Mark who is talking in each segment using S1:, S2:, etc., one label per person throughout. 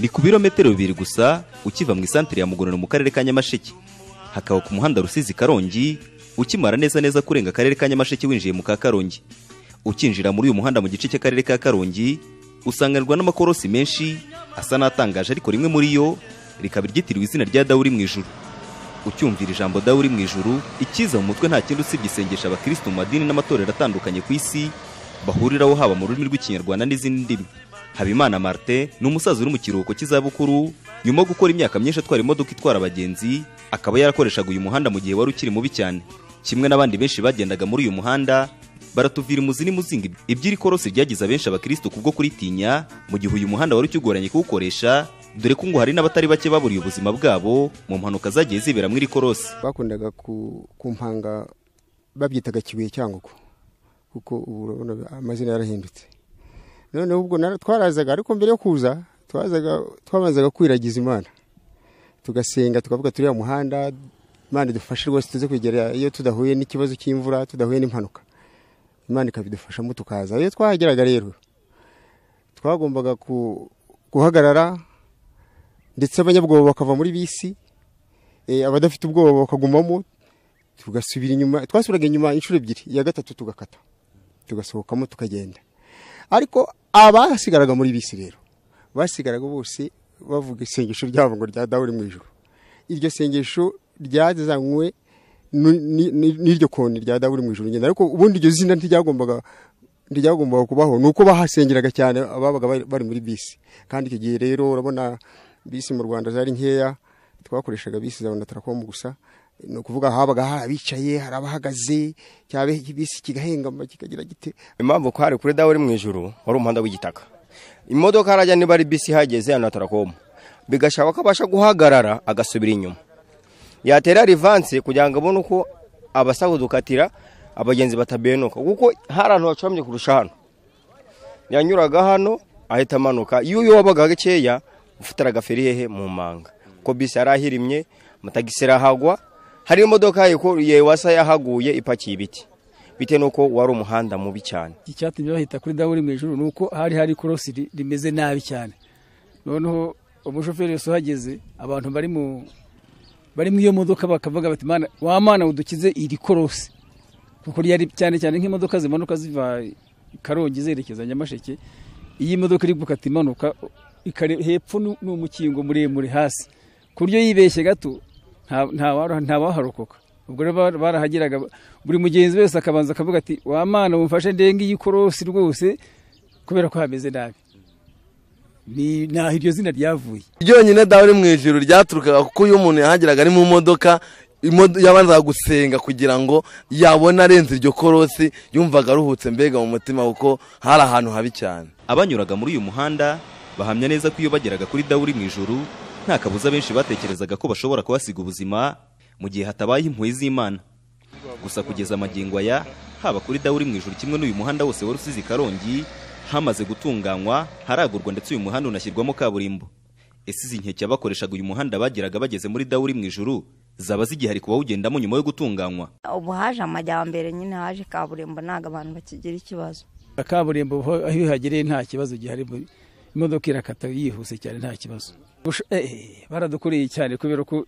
S1: ni ku birometero bibiri gusa ukiva mu isantere ya mugonero mu karere ka nyamasheke hakaba ku muhanda rusizi karongi ukimara neza neza kurenga akarere ka nyamasheke winjiye mu ka karongi ukinjira muri uyu muhanda mu gice cy'akarere ka karongi usanganirwa n'amakorosi menshi asa n'atangaje ariko rimwe muri yo rikaba ryitiriwe izina rya dawuri mu ijuru ucyumvira ijambo dawuri mu ijuru ikiza mu mutwe nta kindi usibye isengesha abakirisitu mu madini n'amatorero atandukanye ku isi bahuriraho haba mu rurimi rw'ikinyarwanda n'izindi ndimi habimana martin ni umusaza uri mu kiruhuko cy'izabukuru nyuma yo gukora imyaka myinshi atwara imodoka itwara abagenzi akaba yarakoreshaga uyu muhanda mu gihe wari ukiri mubi cyane kimwe n'abandi benshi bagendaga muri uyu muhanda baratuvira umuzi n'imuzinga iby'iri korosi ryagize abenshi abakirisitu kubwo kuritinya mu gihe uyu muhanda wari ukigoranye kuwukoresha dore ko ngo hari n'abatari bake baburiye ubuzima bwabo mu mpanuka zagiye zibera muri iri korosi
S2: bakundaga kumpanga babyitaga kibuye cyangugu kuko ubu urabona amazina yarahindutse noneho ubwo twarazaga ariko mbere yo kuza twabanzaga kwiragiza imana tugasenga tukavuga turiya muhanda imana idufashe rwose tuze kwegera iyo tudahuye n'ikibazo cy'imvura tudahuye n'impanuka imana ikabidufashamo tukaza iyo twahageraga rero twagombaga guhagarara ndetse abanyabwoba bakava muri bisi abadafite ubwoba bakagumamo tugasubira inyuma twasubiraga inyuma inshuro ebyiri iya gatatu tugakata tugasohokamo tukagenda ariko abasigaraga muri bisi rero basigaraga bose bavuga isengesho ryabo ngo rya dawuri mu ijoro iryo sengesho ryazanywe n'iryo koni rya dawuri mu ijoro ngenda ariko ubundi iryo zina ntiryagombaga ntiryagombaga kubaho ni uko bahasengeraga cyane ababaga bari muri bisi kandi icyo gihe rero urabona bisi mu rwanda zari nkeya twakoreshaga bisi za tarakomu gusa ni ukuvuga habaga hari abicaye hari abahagaze cyaba bisi kigahengama kikagira gite
S3: impamvu ko hari kuri dawuri mu ijoro wari umuhanda w'igitaka imodoka harajya niba ari bisi ihageze ya tarakomu bigashaka ko abasha guhagarara agasubira inyuma yatera rivanse kugira ngo abone uko abasaba dukatira abagenzi batabenuka kuko hari ahantu hacuramye kurusha hano yanyuraga hano ahita amanuka iyo uyu wabaga gakeya ufite agaferi mu manga kuko bisi yari ahirimye amatagisi arahagwa hari imodoka wasa yahaguye ipakiye ibiti bitewe n'uko wari umuhanda mubi cyane
S4: icyatumye bahita kuri dawuri mu ijoro ni uko hari hari ikorosi rimeze nabi cyane noneho umushoferi wese uhageze abantu bari mu bari muri iyo modoka bakavuga bati mana wa mana udukize iri korosi kuko ryari cyane cyane nk'imodoka zimanuka ziva karongi zerekeza nyamasheke iyi modoka iri gukata imanuka hepfo ni umukingo muremure hasi ku buryo yibeshye gato ntawaharokoka ubwo rero barahageraga buri mugenzi wese akabanza akavuga ati wa mana wumfashe ndenge iyi korosi rwose kubera ko hameze nabi ni naho iryo zina ryavuye
S5: ryonyine dawe uri mu ijoro ryaturukaga kuko iyo umuntu yahageraga ari mu modoka yabanzaga gusenga kugira ngo yabone arenze iryo korosi yumvaga aruhutse mbega mu mutima kuko hari ahantu habi cyane
S1: abanyuraga muri uyu muhanda bahamya neza ko iyo bageraga kuri dawe uri mu ijoro nta kabuza benshi batekerezaga ko bashobora kuhasiga ubuzima mu gihe hatabayeho impuhwe z'imana gusa kugeza amagingo aya haba kuri dawe uri mu ijoro kimwe n'uyu muhanda wose wari usize karongi hamaze gutunganywa haragurwa ndetse uyu muhanda unashyirwamo kaburimbo ese izi nkeke abakoreshaga uyu muhanda bageraga bageze muri dawuri mu ijuru zaba zigihari ku bawugendamo nyuma yo gutunganywa
S6: ubu haje amajyambere nyine haje kaburimbo ntabwo abantu bakigira ikibazo
S4: kaburimbo aho ihagereye nta kibazo gihari imodoka irakata yihuse cyane nta kibazo baradukoreye cyane kubera ko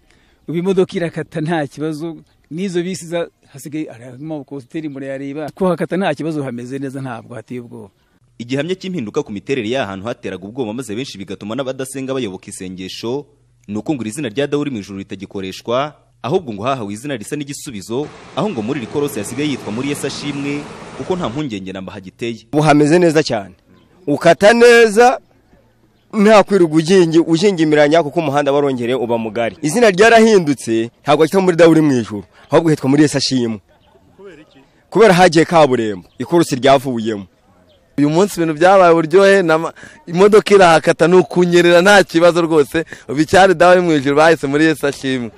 S4: ubu imodoka irakata nta kibazo n'izo bisi hasigaye harimo kositeri murayareba kuhakata nta kibazo hameze neza ntabwo hateye ubwoba
S1: igihamya cy'impinduka ku miterere y'ahantu hateraga ubwoba maze benshi bigatuma n'abadasenga bayoboka isengesho ni uko ngo iri zina rya dawuri mu ijuru ritagikoreshwa ahubwo ngo hahawe izina risa n'igisubizo aho ngo muri iri korose hasigaye yitwa muri yesi ashimwe kuko nta mpungenge namba hagiteye
S3: ubu hameze neza cyane ukata neza nta kwirirwa ugingimiranya kuko umuhanda warongereye uba mugari izina ryarahindutse ntabwo hitwa muri dawuri mu ijuru ahubwo hitwa muri yesi ashimwe kubera hagiye kaburimbo ikorosi ryavuyemo
S5: uyu munsi ibintu byabaye uburyohe imodoka irahakata ni ukunyerera nta kibazo rwose ubu icyari dawe mu ijoro bahise muri yesi ashimwe